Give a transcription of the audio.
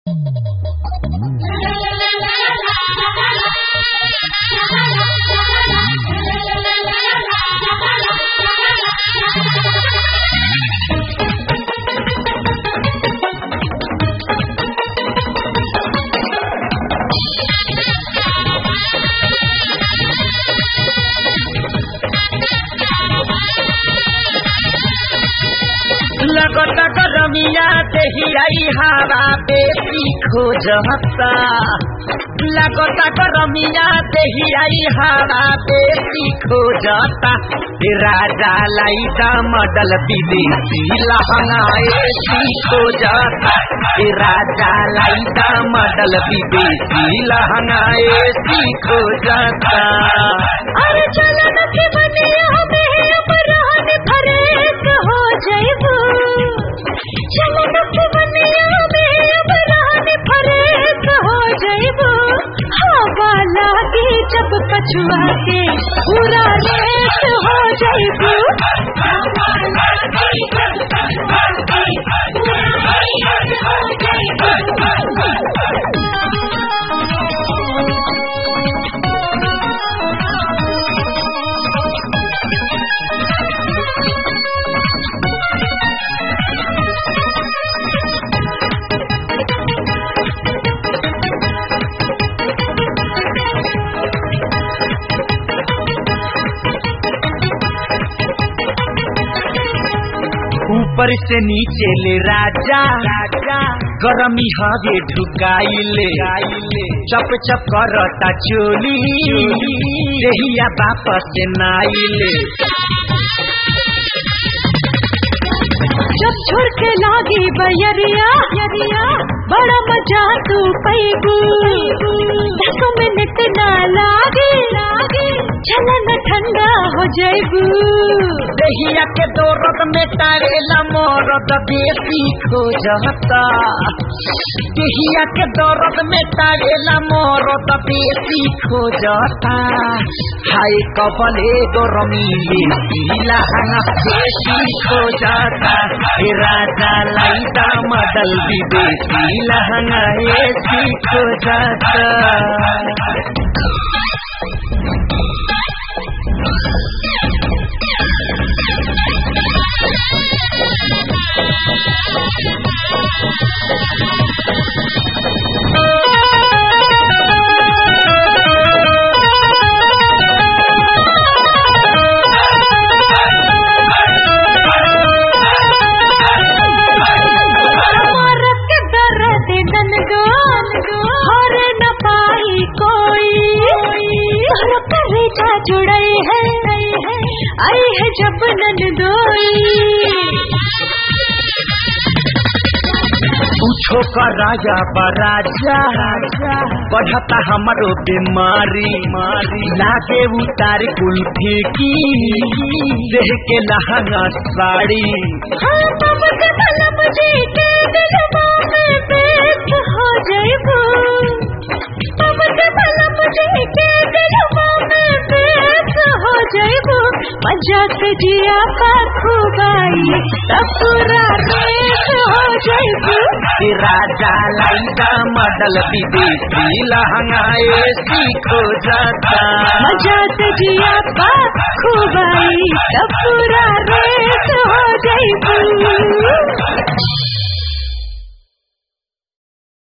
लगता गरमिया देहियाई हवा बेसी खोजता लगता गरमिया देहियाई हवा बेसी खोजता राजा लाइदा मडल विदेशी लहंगा एसी खोजता राजा लाइदा मडल विदेशी लहंगा एसी खोजता अरे चलो न के बनिया में अपराध फरेक हो जाइबू चलो न के बनिया में अपराध फरेक हो जाइबू हवा लागी जब कछुआ के पूरा रेत हो जाइबू हवा लागी जब कछुआ के पूरा रेत हो ऊपर से नीचे ले राजा गरमी हवे ढुकाइले चप चप करता चोली देहिया वापस नाइले जब झुरके लागी बयरिया यरिया बड़ा मजा तू पैबू दस मिनट ना लागे लागे चलन ठंडा हो जाइबू देहिया के दौरत में टारेला मोरत बेसी खोजता देहिया के दौरत में टारेला मोरत बेसी खोजता हाय कबले गरमी ले बेसी खोजता हे राजा लाइदा मडल विदेशी लहंगा एसी खोजता मारत के दर्द ननगान हरे न पाई कोई घर करेगा जुड़ई है आई है जब ननदोई पूछो का राजा बराजा बढ़ता हमारो बीमारी मारी लागे उतार कुल्फी की देह के लहंगा साड़ी हाँ तब के बलम जी के दिलवा में पेट हो जाइबू तब के बलम जी के दिलवा में पेट हो जाइबू मजा से जिया का खूबाई तब पूरा पेट हो जाइबू कि राजा लाइदा मडल विदेशी लहंगा एसी खोजता मजा से जिया का खूबाई तब पूरा रेत हो जाइबू